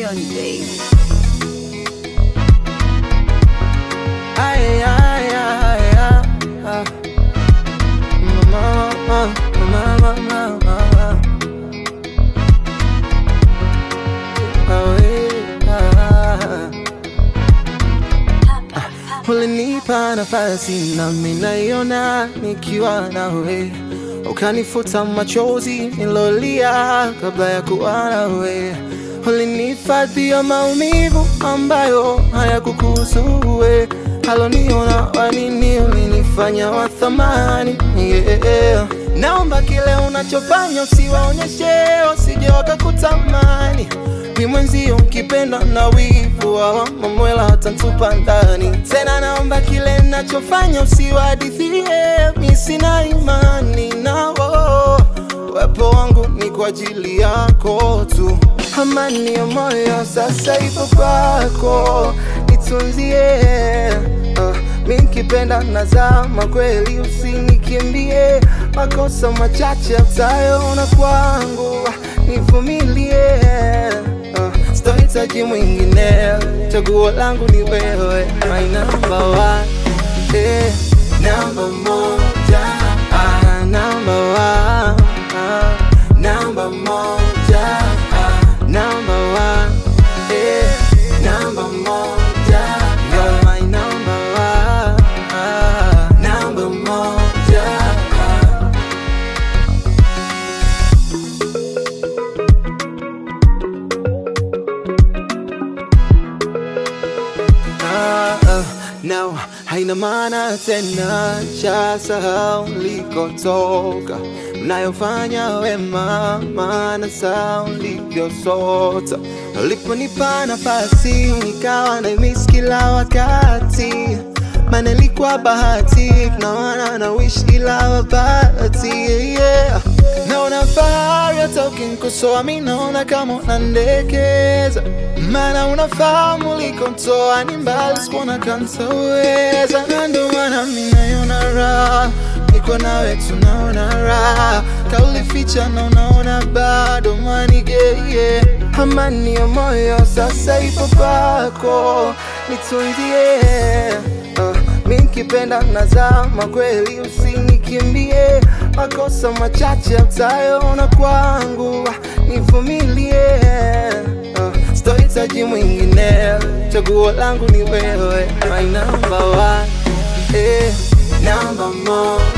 John Day. Ay, ay, ay, ay, ay. Mama, mama, mama, mama, mama. Awe, ah. Ulinipa nafasi nami naiona nikiwa nawe, ukanifuta machozi nilolia kabla ya kuwa nawe. Ulinihifadhia maumivu ambayo hayakukuhusu wewe, aloniona wanini, ulinifanya wa thamani yeah. Naomba kile unachofanya usiwaonyeshe, wasije wakakutamani mi mwenzio nkipenda na wivu wa mamwela watantupa ndani tena. Naomba kile nachofanya usiwahadithie, mi sina imani nao. Uwepo wangu ni kwa ajili yako tu, amani ya moyo sasa ipo kwako, nitunzie uh, mi nkipenda nazama kweli, usinikimbie makosa machache utayoona kwangu, nivumilie uh, sitohitaji mwingine, chaguo langu ni wewe, my number one, eh, number moja, ah, number one, ah, number moja, ah, number one, eh, number moja, you're my number one, ah, number moja, ah. Ah, ah, now haina maana tena, cha sahau likotoka, mnayofanya wema, maana saa ulivyosota. Uliponipa nafasi nikawa na miss kila wakati, maana ilikuwa bahati, naona na wish kila wakati yeah. Naona fahari hata ukinikosoa, mi naona kama unandekeza, maana unafahamu ulikonitoa ni mbali, sikuona kantaweza, na ndo maana mi naiona raha niko nawe, tunaona raha, kaulificha na unaona bado manigeye, amani ya moyo sasa ipo kwako, nitunzie uh, mi nkipenda nazama kweli, usinikimbie makosa machache utayoona kwangu, nivumilie uh, sitohitaji mwingine, chaguo langu ni wewe, my number one, eh, number moja